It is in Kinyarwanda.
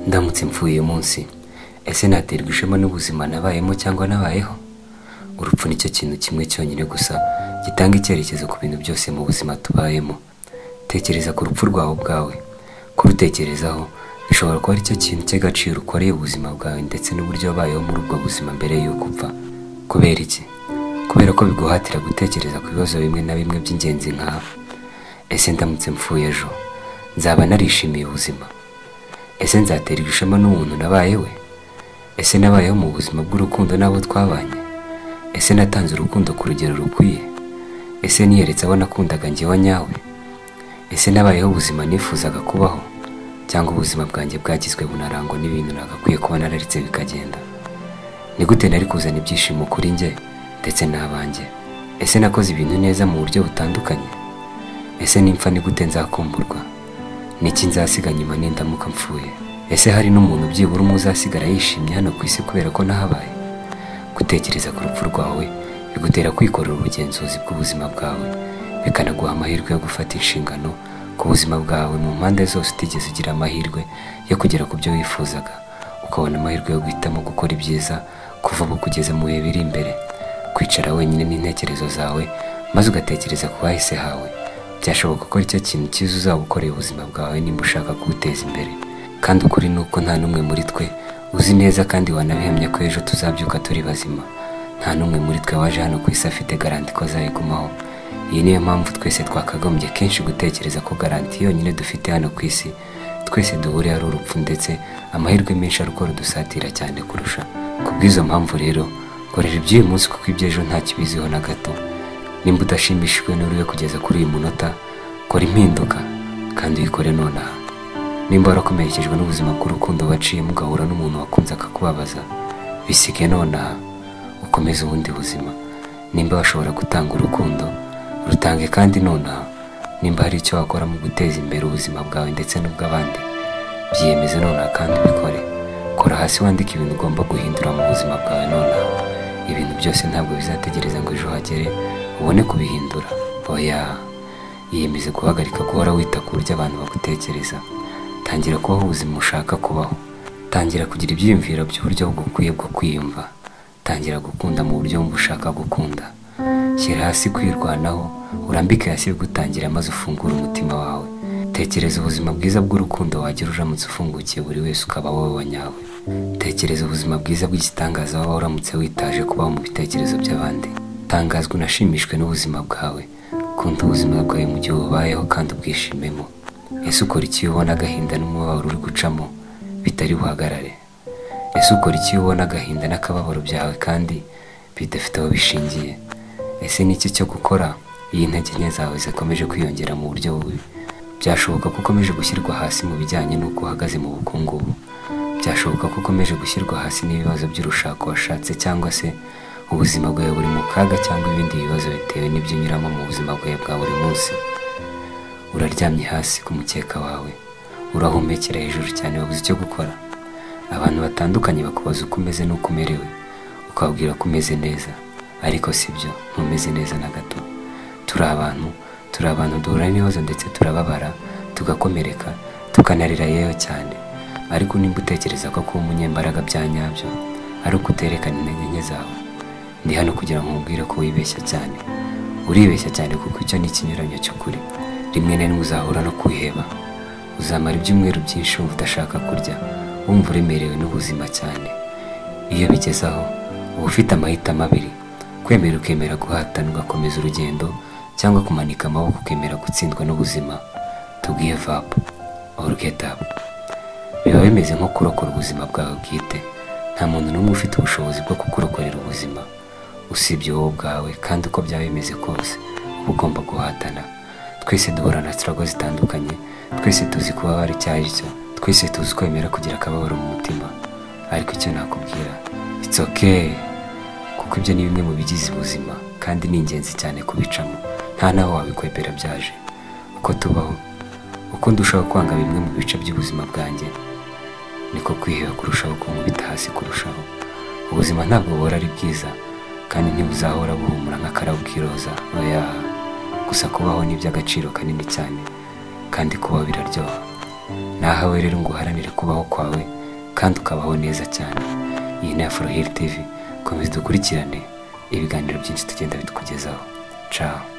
ndamutse mvuye munsi ese naterwa ishema n'ubuzima nabayemo cyangwa nabayeho urupfu nicyo kintu kimwe cyonyine gusa gitanga icyerekezo ku bintu byose mu buzima tubayemo tekereza ku rupfu rwawe ubwawe kurutekerezaho bishobora kuba aricyo kintu cy'agaciro ukoreye ubuzima bwawe ndetse n'uburyo wabayeho muri ubwo buzima mbere y'uko upfa kubera iki kubera ko biguhatira gutekereza ku bibazo bimwe na bimwe by'ingenzi nk'aba ese ndamutse mfuye ejo nzaba narishimiye ubuzima ese nzaterwa ishema n'umuntu nabaye we ese nabayeho mu buzima bw'urukundo n'abo twabanye ese natanze urukundo ku rugero rukwiye ese niyeretse abo nakundaga njyewe nyawe ese nabayeho ubuzima nifuzaga kubaho cyangwa ubuzima bwanjye bwagizwe bunarangwa n'ibintu nagakwiye kuba nararetse bikagenda ni gute nari kuzana ibyishimo kuri njye ndetse n'abanjye ese nakoze ibintu neza mu buryo butandukanye ese nimfa ni gute nzakumburwa niki nzasiga nyuma nindamuka mpfuye ese hari n'umuntu byibura umwe uzasigara yishimye hano ku isi kubera ko nahabaye gutekereza ku rupfu rwawe bigutera kwikorera ubugenzuzi bw'ubuzima bwawe bikanaguha amahirwe yo gufata inshingano ku buzima bwawe mu mpande zose utigeze ugira amahirwe yo kugera ku byo wifuzaga ukabona amahirwe yo guhitamo gukora ibyiza kuva ubu kugeza mu bihe biri imbere kwicara wenyine n'intekerezo zawe maze ugatekereza ku bahise hawe byashoboka ko aricyo kintu cyiza uzaba ukoreye ubuzima bwawe nimba ushaka kuwuteza imbere kandi ukuri ni uko nta n'umwe muri twe uzi neza kandi wanabihemye ko ejo tuzabyuka turi bazima nta n'umwe muri twe waje hano ku isi afite garanti ko azayigumaho iyi niyo mpamvu twese twakagombye kenshi gutekereza ko garanti yonyine dufite hano ku isi twese duhuriye ari urupfu ndetse amahirwe menshi ari uko rudusatira cyane kurusha ku bw'izo mpamvu rero korera iby'uyu munsi kuko iby'ejo nta kibiziho na gato nimba udashimishijwe n'uriwe kugeza kuri uyu munota kora impinduka kandi uyikore nonaha nimba warakomerekejwe n'ubuzima bw'urukundo waciyemo ugahura n'umuntu wakunze akakubabaza bisige nonaha ukomeze ubundi buzima nimba washobora gutanga urukundo rutange kandi nonaha nimba hari icyo wakora mu guteza imbere ubuzima bwawe ndetse n'ubw'abandi byiyemeze nonaha kandi ubikore kora hasi wandike ibintu ugomba guhindura mu buzima bwawe nonaha ibintu byose ntabwo bizategereza ngo ejo hagere ubone kubihindura oya yiyemeze guhagarika guhora wita ku buryo abantu bagutekereza tangira kubaho ubuzima ushaka kubaho tangira kugira ibyiyumviro by'uburyo bukwiye bwo kwiyumva tangira gukunda mu buryo wumva ushaka gukunda shyira hasi kwirwanaho urambike hasi gutangira maze ufungure umutima wawe tekereza ubuzima bwiza bw'urukundo wagira uramutse ufungukiye buri wese ukaba wowe wa nyawe tekereza ubuzima bwiza bw'igitangaza waba uramutse witaje kubaho mu bitekerezo by'abandi tangazwa unashimishwe n'ubuzima bwawe kunda ubuzima bwawe mu gihe ububayeho kandi ubwishimemo ese ukora iki iyo ubona agahinda n'umubabaro uri gucamo bitari buhagarare ese ukora iki iyo ubona agahinda n'akababaro byawe kandi bidafite aho bishingiye ese ni iki cyo gukora iyo intege nke zawe zikomeje kwiyongera mu buryo bubi byashoboka ko ukomeje gushyirwa hasi mu bijyanye n'uko uhagaze mu bukungubu byashoboka ko ukomeje gushyirwa hasi n'ibibazo by'urushako washatse cyangwa se ubuzima bwawe buri mu kaga cyangwa ibindi bibazo bitewe n'ibyo unyuramo mu buzima bwawe bwa buri munsi uraryamye hasi ku mukeka wawe urahumekera hejuru cyane wabuze icyo gukora abantu batandukanye bakubaza uko umeze n'uko umerewe ukababwira ko umeze neza ariko si byo ntumeze neza na gato turi abantu turi abantu duhura n'ibibazo ndetse turababara tugakomereka tukanarira yewe cyane ariko nimba utekereza ko kuba umunyembaraga bya nyabyo ari uko uterekana intege nke zawe ndi hano kugira ngo nkubwire ko wibeshya cyane uribeshya cyane kuko icyo ni ikinyuranyo cy'ukuri rimwe na rimwe uzahura no kwiheba uzamara ibyumweru byinshi wumva udashaka kurya wumva uremerewe n'ubuzima cyane iyo bigezaho uba ufite amahitamo abiri kwemera ukemera guhatana ugakomeza urugendo cyangwa kumanika amaboko ukemera gutsindwa n'ubuzima tubwiye vapu orugedapu biba bimeze nko kurokora ubuzima bwawe bwite nta muntu n'umwe ufite ubushobozi bwo kukurokorera ubuzima usibye wowe ubwawe kandi uko byaba bimeze kose uba ugomba guhatana twese duhura na sitarago zitandukanye twese tuzi kuba bari icyo ari cyo twese tuzi kwemera kugira akababaro mu mutima ariko icyo nakubwira it's okay kuko ibyo ni bimwe mu bigize ubuzima kandi ni ingenzi cyane kubicamo nta n'aho wabikwepera byaje uko tubaho uko ndushaho kwanga bimwe mu bice by'ubuzima bwanjye niko kwiheba kurushaho kunkubita hasi kurushaho ubuzima ntabwo buhora ari bwiza kandi ntibuzahora buhumura nk'akarabo k'iroza oya gusa kubaho ni iby'agaciro kanini cyane kandi kubaho biraryoha nahawe rero ngo uharanire kubaho kwawe kandi ukabaho neza cyane iyi ni afro heri tivi komeza dukurikirane ibiganiro byinshi tugenda bitukugezaho caho